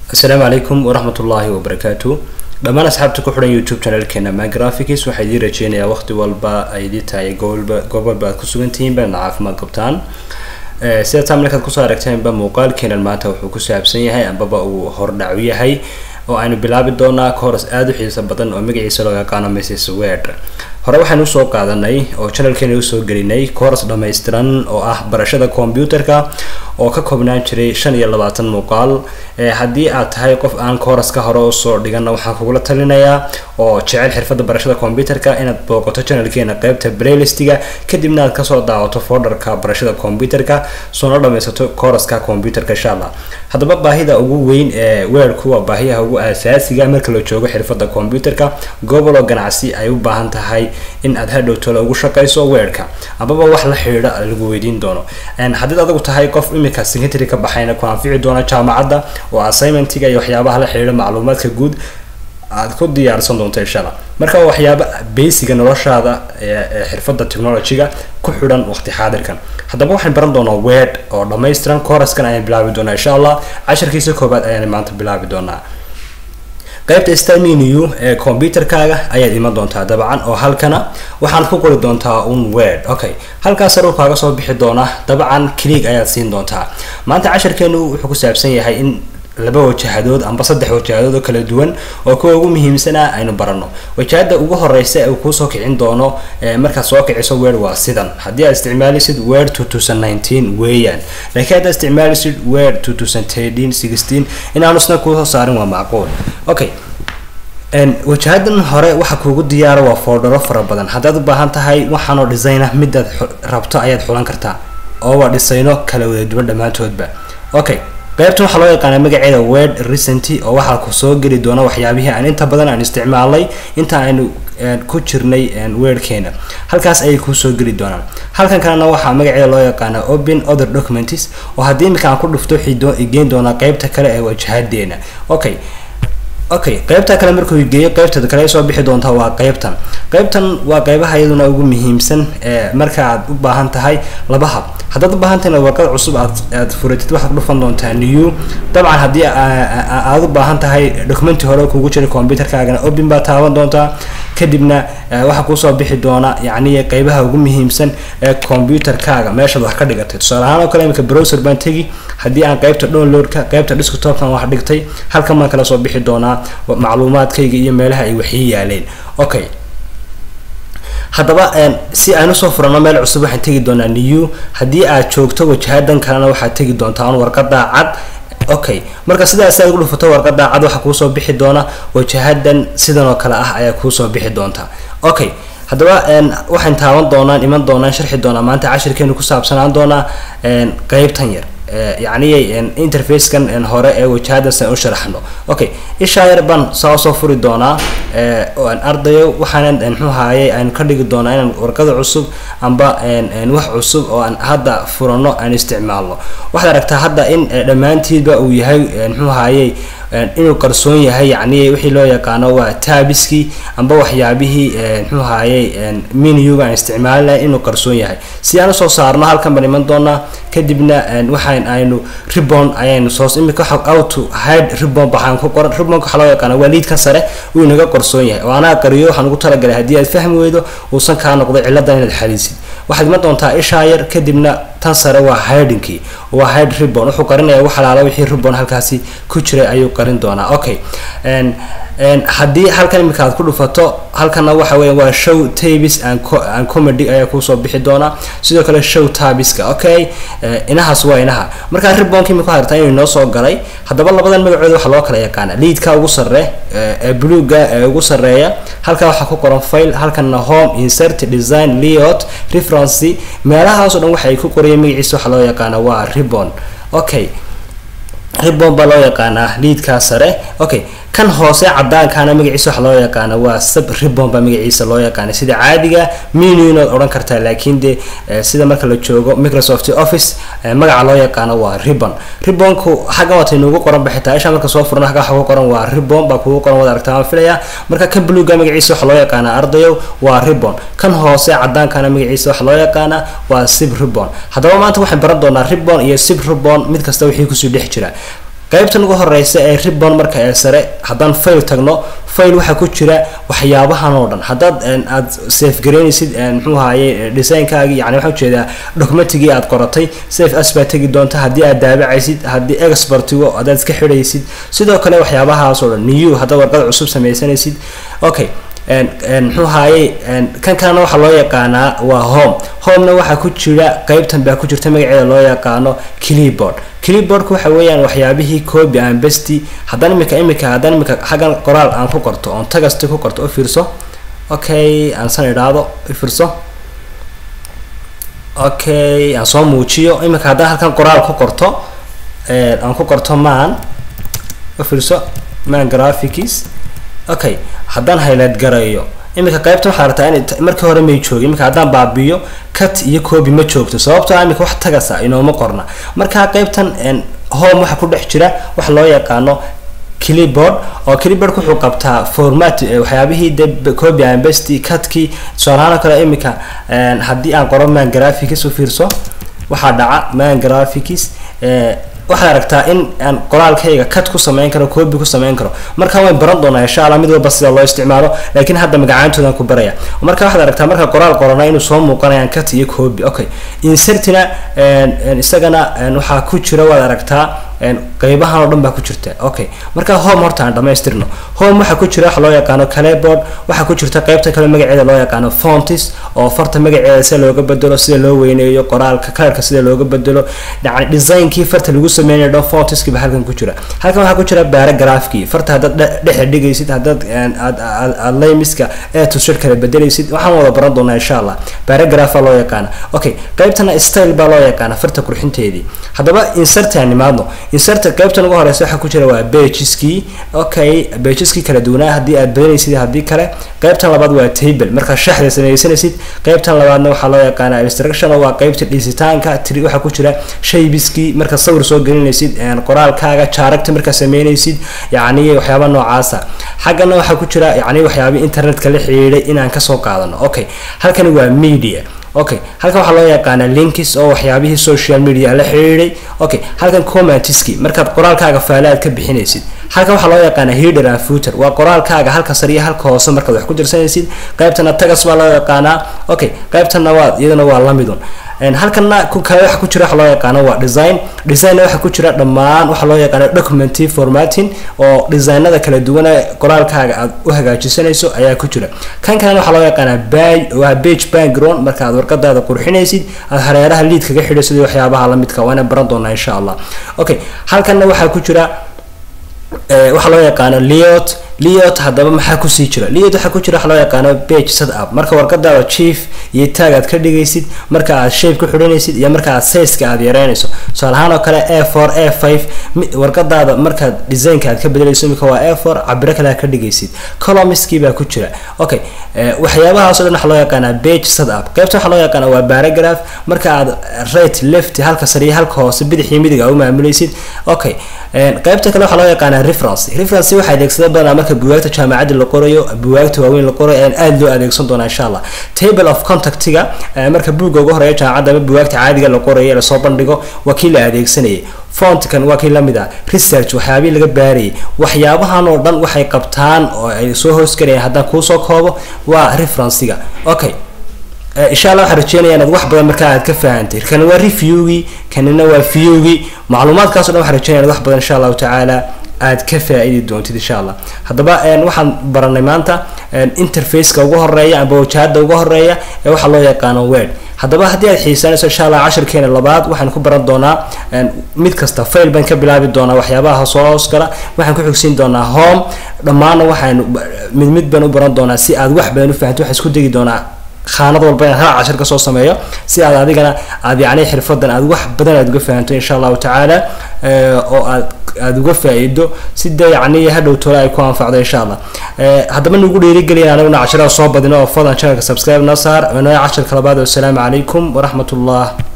asalaamu calaykum waraxmat ullaahi wabarakaatu dhammaan asxaabta ku xidhan youtube channelkeena magraphics waxaa idiin rajeynayaa waqti walba ay idii tahay gobolba gobolba aad ku sugan tihiin baadna caafimaad qabtaan sida taa markaad kusoo aragteenba muuqaalkeenan maanta wuxuu ku saabsan yahay ambaba uu hordhacu yahay oo aynu bilaabi doonaa coros aada u xiiso badan oo magaciisa loo yaqaano mrs wed hore waxaynu usoo qaadanay oo channelkeena usoo gelinay coros dhammaystiran oo ah barashada computerka oo ka koobnaan jiray shan iyo labaatan muuqaal haddii aad tahay qof aan coraska hore usoo dhigana waxaan kugula talinayaa oo jecel xirfadda barashada computerka inaad booqato channelkeena qeybta playlistiga kadibna aad kasoo daawato folderka barashada computerka soona dhamaysato coraska computerka insha allah haddaba baahida ugu weyn ee weerku waa baahiyaha ugu asaasiga marka la joogo xirfadda computerka gobol oo ganacsi ay u baahan tahay in aad hadhowtoola ugu shaqayso weerka amaba wax la xidhiidha lagu weydiin doono haddiid adigu tahay qof imika secretary ka baxayna ku anfici doona jaamacadda oo assignmentiga iyo waxyaabaha la xidhiidha macluumaadka guud aad ku diyaarsan doonto inshaalla marka waxyaaba basiga noloshaada ee xirfadda technologyga ku xidhan waqti xaadirkan haddaba waxaan baran doonaa word oo dhammaystiran coraskan ayaan bilaabi doonaa insha allah casharkiisa koobaad ayaan maanta bilaabi doonaa qaybta staminu ee computerkaaga ayaad iman doontaa dabcan oo halkana waxaan ku qori doontaa un word okay halkaas saruu kaaga soo bixi doona dabcan cliig ayaad siin doontaa maanta casharkeenu wuxuu ku saabsan yahay in laba wajahadood amba saddex wajahadood oo kala duwan oo kuwa ugu muhiimsanaa aynu barano wajahada ugu horeysa ee uu kuusoo kicin doono markaad soo kiciso word waa sidan haddii aad isticmaalisid word two thousand nineteen weeyaan laakiin haddaad isticmaalisid word two thousand thirteen sixteen inaanu isna kuusoo saarin waa macquul okay wajahadan hore waxa kuugu diyaara waa foldharo fara badan haddaad u baahan tahay waxaanoo dhisayna midaad rabto ayaad xulan kartaa oo waa dhisayno kala wada duwan dhammaantoodba okay qaybtan waxaa loo yaqaanaa magaceeda word recenty oo waxaa ku soo geli doona waxyaabihii aan inta badan aan isticmaalnay inta aynu ku jirnay wordkeena halkaas ayay kuusoo geli doonaan halkan kalena waxaa magaceeda loo yaqaanaa open other documents oo haddii iminka aan ku dhufto waxay geyn doonaa qeybta kale ee wajahadeena okay okay qaybta kale markuu geeyo qaybta kale soo bixi doontaa waa qaybtan qaybtan waa qaybaha iyaduna ugu muhiimsan ee marka aad u baahan tahay laba hab haddaad u baahan tahayna warqad cusub aad aad furatid waxaad dhufan doontaa new dabcan haddii aad u baahan tahay documenti hore kugu jira computerkaagana open baa taaban doontaa kadibna waxaa kuusoo bixi doona yacni qaybaha ugu muhiimsan ee computerkaaga meeshaad wax ka dhigatay tusaale ahaan oo kale imika browser baan tegi haddii aan qaybta downloadka qaybta desktopkan wax dhigtay halkan baan kala soo bixi doonaa macluumaadkayga iyo meelaha ay waxii yaaleen okay haddaba si aan usoo furano meel cusub waxaan tegi doonaa new haddii aad joogto wajahadan kalena waxaad tegi doontaa un warqada cad okay marka sidaas aad ugu dhufato warqada cad waxaa kuusoo bixi doona wajahadan sidan oo kale ah ayaa kuusoo bixi doonta okay haddaba waxaan taaban doonaan iman doonaan sharxi doonaa maanta cashirkeenu ku saabsanaan doonaa qeybtan yar yacni interfacekan hore ee wajahadas aan u sharaxno okay ishaa yar baan saa usoo furi doonaa aan ardayo waxaanan muxuu haaye aan ka dhigi doonaa inaan warqada cusub amba wax cusub oo aan hadda furano aan isticmaalno waxaad aragtaa hadda in dhammaantiidba uu yahay muxuu haaye inuu qarsoon yahay yacni wixii loo yaqaano waa taabiskii amba waxyaabihii muxuu haaye minuga aan isticmaalina inuu qarsoon yahay si aan usoo saarno halkan baan iman doonaa kadibna waxaan aynu ribon ayaynu soo imika auto hide ribon baxaan ku qoran ribonka waxaa loo yaqaana waa liidka sare uu inaga qarsoon yahay oo anaa qariyo waxaan ugu talagalay haddii aad fahmi weydo uusan kaa noqdo ciladan inaad xaliisid waxaad iman doontaa ishaa yar kadibna tan sare waa hidingkii waa hide ribon wuxuu qarinaya wax alaala wixii ribon halkaasi ku jiray ayuu qarin doonaa okay haddii halkan imika aad ku dhufato halkana waxa weya waa show tabis and comedy ayaa kuusoo bixi doonaa sidoo kale show tabiska okay inahaas waa inaha markaa ribonka imika hartaa inuu inoo soo galay haddaba labadan magacooda waxaa loo kala yaqaana liidka ugu sare ee bluga ee ugu sareeya halkaa waxaa ku qoran file halkana home insert design leot referency meelahaasoo dhan waxa ay ku qorayeen magaciisa waxaa loo yaqaana waa ribon okay ribon baa loo yaqaanaa liidkaa sare okay kan hoose cadaankaana magaciisa waxa loo yaqaana waa sub ribon baa magaciisa loo yaqaana sida caadiga menu inaad odhan kartaa laakiin de sida marka la joogo microsoft office magaca loo yaqaano waa ribon ribonku xaggan waatay nuugu qoran ba xitaa isha marka soo furna xagga waxa ku qoran waa ribon baa kugu qoran wada aragtaa waan filaya marka kan bluga magaciisa waxa loo yaqaana ardayow waa ribon kan hoose cadaankana magaciisa waxa loo yaqaana waa sib ribon haddaba maanta waxaan baran doonaa ribon iyo sib ribon mid kasta wixii kusii dhex jira qaybtan ugu horeysa ee ribbon marka ee sare haddaan fail tagno fail waxaa ku jira waxyaabahan oo dhan haddaad aad safe garaynaysid muxuu ahaye designkaagii yani waxaa ujeedaa documentigii aad qoratay safe as baa tegi doonta haddii aad daabacaysid haddii expertigo haddaad iska xidhaysid sidoo kale waxyaabahaas oo dhan new haddaad warqad cusub sameysanaysid okay muxuu haaye kan kalena waxaa loo yaqaanaa waa home homena waxaa ku jira qeybtan baa ku jirta magaceeda loo yaqaano clipboard clipboardka waxa weeyaan waxyaabihii copy and besti haddaan imika imika haddaan imika xaggan qoraal aan ku qorto oon tagasti ku qorto u fiirso okay aan san idhaahdo u fiirso okay aan soo muujiyo imika haddaan halkan qoraal ku qorto aan ku qorto man u fiirso man graphics okay haddaan highlight gareeyo iminka qaybta waxaa rabtaa in markii hore may joogin iminka haddaan baabiyo cut iyo copy ma joogto sababtoo iminka wax tagasa inooma qorna markaa qaybtan home waxaa ku dhex jira wax loo yaqaano clipboard oo clipboard wuxuu qabtaa format waxyaabihii de copy and paste cutkii tusaalahaan kale iminka haddii aan qoro man graphics u fiirso waxaa dhaca man graphics waxaad aragtaa in aan qoraalkayga cut ku sameyn karo copy ku sameyn karo marka waan baran doonaa insha allah mid walba sida loo isticmaalo laakiin hadda magacaantoodan ku baraya marka waxaad aragtaa marka qoraal qorana inuu soo muuqanayaan cut iyo copy okay insertina isagana waxaa ku jira waad aragtaa qeybahan oo dhan baa ku jirta okay marka home horta aan dhamaystirno home waxaa ku jira waxa loo yaqaano caleboard waxaa ku jirta qeybta kale magaceeda loo yaqaano fontis oo farta magaceeda sida looga bedelo sida loo weyneeyo qoraalka kalarka sida looga bedelo yani designkii farta lagu sameynayo dhan fontiski ba halkan ku jira halkan waxaa ku jira paragraphkii farta haddaad dhexe dhigaysid haddaad aad laymiska ee tushir kala bedelaysid waxaan wada baran doonaa insha allah paragraph baa loo yaqaana okay qeybtana style baa loo yaqaana farta qurxinteedii haddaba insertaan nimaadno insert qaybtan ugu horeysa waxaa ku jira waa bageski okay bageski kala duwanaa haddii aad badanaysid haddii kale qaybtan labaad waa table markaa shaxda sameysanaysid qaybtan labaadna waxaa loo yaqaanaa instruction waa qaybta dhisitaanka tri waxaa ku jira shaybiski marka sawir soo gelinaysid qoraalkaaga jaaragta markaa sameynaysid yacni waxyaaba noocaasa xaggana waxaa ku jira yacni waxyaaba internetka la xiriiray inaan kasoo qaadano okay halkani waa media okay halkan waxaa loo yaqaanaa linkis oo waxyaabihii social media la xiriiray okay halkan commentiski markaad qoraalkaaga faalaad ka bixinaysid halkan waxaa loo yaqaanaa header and footer waa qoraalkaaga halka sare iyo halka hoose markaad wax ku dirsanaysid qaybtana tagas baa loo yaqaanaa okay qaybtana waa iyadana waa lamidun halkana kale waxa ku jira waxa loo yaqaano waa design designna waxa ku jira dhammaan waxa loo yaqaano document formatting oo designada kala duwan ee qoraalkaaga aad u hagaajisanayso ayaa ku jira kan kalena waxaa loo yaqaanaa bay waa page background marka aad warqadaada qurxinaysid aad hareeraha lead kaga xidhaysid waxyaabaha lamidka waana baran doonaa insha allah okay halkanna waxaa ku jira waxaa loo yaqaano leot leot haddaba maxaa kusii jira leot waxaa ku jira waxa loo yaqaano page set up marka warqadaada chief iyo tag aad ka dhigaysid marka aad shape ku xidhanaysid iyo marka aad sizeka aad yareynayso tusaale ahaan oo kale a four a five warqadaada markaad designka aad ka bedelayso imika waa a four cabiro kale aad ka dhigaysid columniskii baa ku jira okay waxyaabahaas o dhan waxaa loo yaqaanaa page set up qaybta waxaa loo yaqaana waa paragraph marka aad right left halka sare iyo halka hoose bidix iyo midig aa u maamulaysid okay qaybta kale waxaa loo yaqaanaa reference reference waxaa adeegsada badanaa marka buwaagta jaamacadda la qorayo buwaagta waaweyn la qorayo ayaan aada loo adeegsan doonaa insha allah table of contactiga marka buugga ugu horeeya jaamacadda ama buwaagta caadiga la qorayo lasoo bandhigo waa kii la adeegsanayay fontkan waa kii lamid ah research waxyaabihii laga baarayay waxyaabahan oo dhan waxay qabtaan oo ay soo hoosgalayaan haddaan kuusoo koobo waa referencega okay insha allah waxaan rajeynaya inaad wax badan markaa aad ka fahantay kana waa reviewgii kanina waa viewgii macluumaadkaas o dhan waxaan rajeynaya inaad wax badan insha allahu tacaala aad ka faa-idi doontid insha allah haddaba waxaan baranay maanta interfaceka ugu horeeya amba wajahada ugu horeeya ee waxaa loo yaqaano word haddaba haddii aad xiisanayso insha allah cashirkeena labaad waxaan ku baran doonaa mid kasta fail baan ka bilaabi doonaa waxyaabaha soo hoos gala waxaan ku xigsiin doonaa home dhammaanna waxaan mid mid baan u baran doonaa si aad wax badan u fahanto waxaan isku degi doonaa khaanad walba inaan hal cashir kasoo sameeyo si aad adigana aad yacni xirfadan aad wax badan aad uga fahanto insha allahu tacaala oo aad aada uga faa-iido si dee yacni hadhow tole ay ku anfacdo insha allah haddaba nagu dhiirigeliya anaguna cashirada soo badino oo fadlan channelka subscribe noo saar inoo cashirka labaad wasalaamu calaykum waraxmat ullah